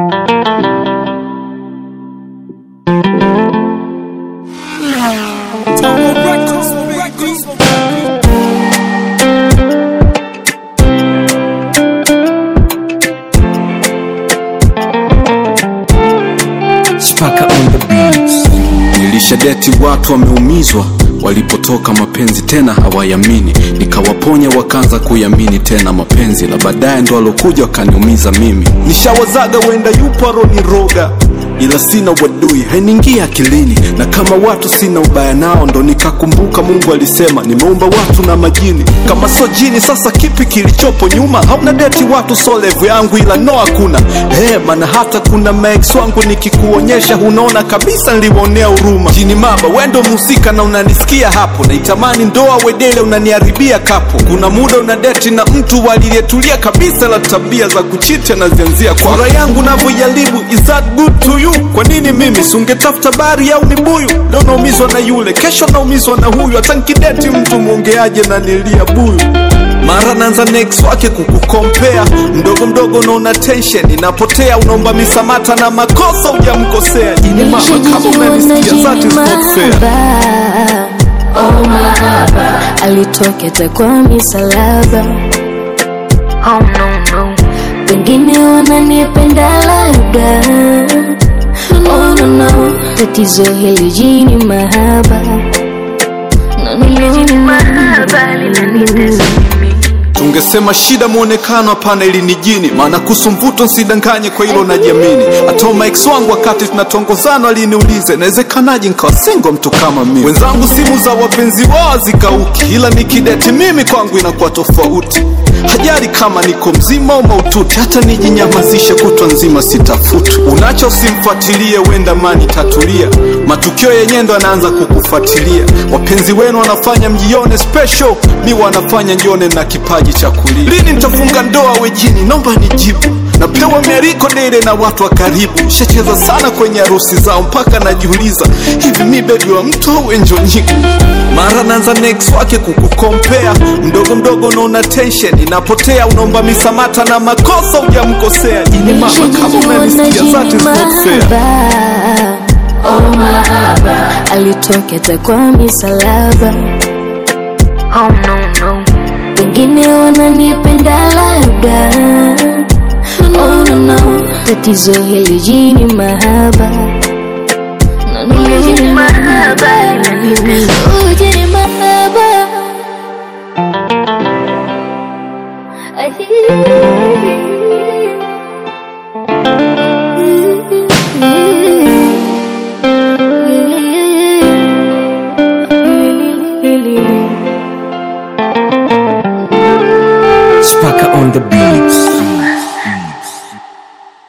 Spaka on the beats. Nilishadeti watu wameumizwa walipotoka mapenzi tena hawayamini, nikawaponya wakaanza kuyamini tena mapenzi, la baadaye ndo alokuja wakaniumiza mimi. Nishawazaga wenda yupo aroniroga ila sina wadui hainiingia akilini, na kama watu sina ubaya nao, ndo nikakumbuka Mungu alisema nimeumba watu na majini. Kama so jini, sasa kipi kilichopo nyuma? Hauna deti watu so levu yangu, ila no hakuna hey, maana hata kuna maex wangu nikikuonyesha, unaona kabisa niliwaonea huruma. Jini maba, wendo mhusika na unanisikia hapo, naitamani ndoa wedele, unaniharibia kapo. Kuna muda una deti na mtu walilietulia kabisa, la tabia za kuchiti anazianzia kwa furaha yangu navyojaribu. Is that good to you? Kwa nini mimi sungetafuta bari au ni buyu? Leo naumizwa na yule, kesho naumizwa na huyu, hata nkideti mtu mwongeaje na nilia buyu mara naanza next wake kukukompea mdogo mdogo, unaona tension inapotea, unaomba misamata na makosa hujamkosea. Jini mama, kama unanisikia that is not fair. Oh mahaba alitoketa kwa misalaba oh, no, no. Wengine wananipenda labda oh, no, no. Tatizo hili jini mahaba No, no, no. Tungesema shida mwonekano, hapana, ili ni jini. Maana kuhusu mvuto nsidanganye, kwa hilo najiamini. Hata maex wangu wakati tunatongozana aliniuliza inawezekanaje nikawa single mtu kama mimi. Wenzangu simu za wapenzi wao zikauki, ila nikideti mimi kwangu inakuwa tofauti. Hajali kama niko mzima au maututi, hata nijinyamazishe kutwa nzima sitafuti. Unacho usimfuatilie, wenda mani tatulia, matukio yenyewe ndo anaanza kukufuatilia. Wapenzi wenu wanafanya mjione special, mi wanafanya njione na kipaji cha kulia. Lini nitafunga ndoa wejini? Naomba nijibu. Napewa miariko dele na watu wa karibu, shacheza sana kwenye harusi zao mpaka najiuliza hivi mi bebi wa mtu au enjo nyigu? Mara naanza next wake kukukompea, mdogo mdogo unaona tension inapotea, unaomba misamata na makosa hujamkosea. Jini mama, kama unanisikia that is not fair. Oh mahaba alitoketa kwa misalaba oh, no, no. Wengine wananipenda labda oh, no, no. Tatizo hili jini mahaba No, no, no, jini mahaba Oh, jini mahaba I hear